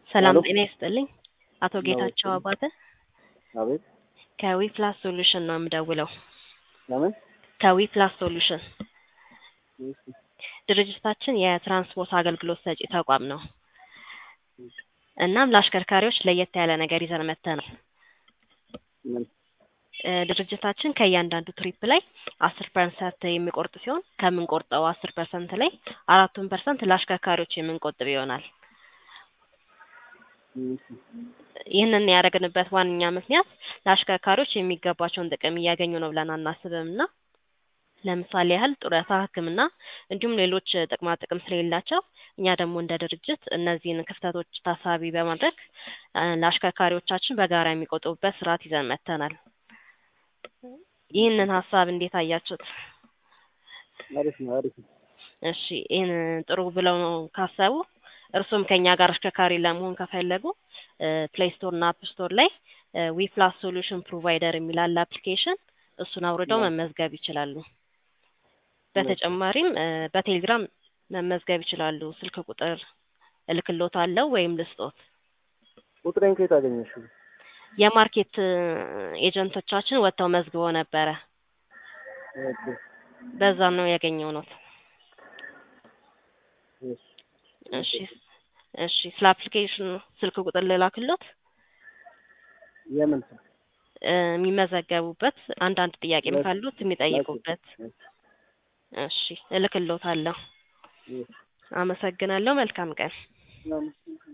ሰላም ሄሎ ጤና ይስጥልኝ። አቶ ጌታቸው ነው አባተ አቤት ከዊፕላስ ሶሉሽን ነው የምደውለው። ለምን ከዊፕላስ ሶሉሽን እሺ ድርጅታችን የትራንስፖርት አገልግሎት ሰጪ ተቋም ነው። እናም ለአሽከርካሪዎች ለየት ያለ ነገር ይዘን መጥተናል። ምን እ ድርጅታችን ከእያንዳንዱ ትሪፕ ላይ አስር ፐርሰንት የሚቆርጥ ሲሆን ከምንቆርጠው አስር ፐርሰንት ላይ አራቱን ፐርሰንት ለአሽከርካሪዎች የምንቆጥብ ይሆናል። እሺ ይህንን ያደረግንበት ዋነኛ ምክንያት ለአሽከርካሪዎች የሚገባቸውን ጥቅም እያገኙ ነው ብለን አናስብም እና ለምሳሌ ያህል ጡረታ፣ ሕክምና እንዲሁም ሌሎች ጥቅማ ጥቅም ስለሌላቸው እኛ ደግሞ እንደ ድርጅት እነዚህን ክፍተቶች ታሳቢ በማድረግ እ ለአሽከርካሪዎቻችን በጋራ የሚቆጥቡበት ስርዓት ይዘን መጥተናል። ይህንን ሀሳብ እንዴት አያችሁት? አሪፍ ነው አሪፍ ነው እሺ ይህን ጥሩ ብለው ነው ካሰቡ እርሱም ከኛ ጋር አሽከርካሪ ለመሆን ከፈለጉ ፕሌይ ስቶር እና አፕ ስቶር ላይ ዊፕላስ ሶሉሽን ፕሮቫይደር የሚል አለ አፕሊኬሽን እሱን አውርደው መመዝገብ ይችላሉ። በተጨማሪም እ በቴሌግራም መመዝገብ ይችላሉ። ስልክ ቁጥር እልክልዎታለሁ ወይም ልስጦት። ቁጥሬን ከየት አገኘሽው? የማርኬት እ ኤጀንቶቻችን ወጥተው መዝግበው ነበረ። ኦኬ በዛ ነው ያገኘሁት። እሺ እሺ እሺ ስለ አፕሊኬሽኑ ስልክ ቁጥር ልላክልዎት? የምን ስም? እ የሚመዘገቡበት አንዳንድ ጥያቄም ካሉት የሚጠይቁበት። እሺ እልክልዎታለሁ። እሺ አመሰግናለሁ። መልካም ቀን። ምናምን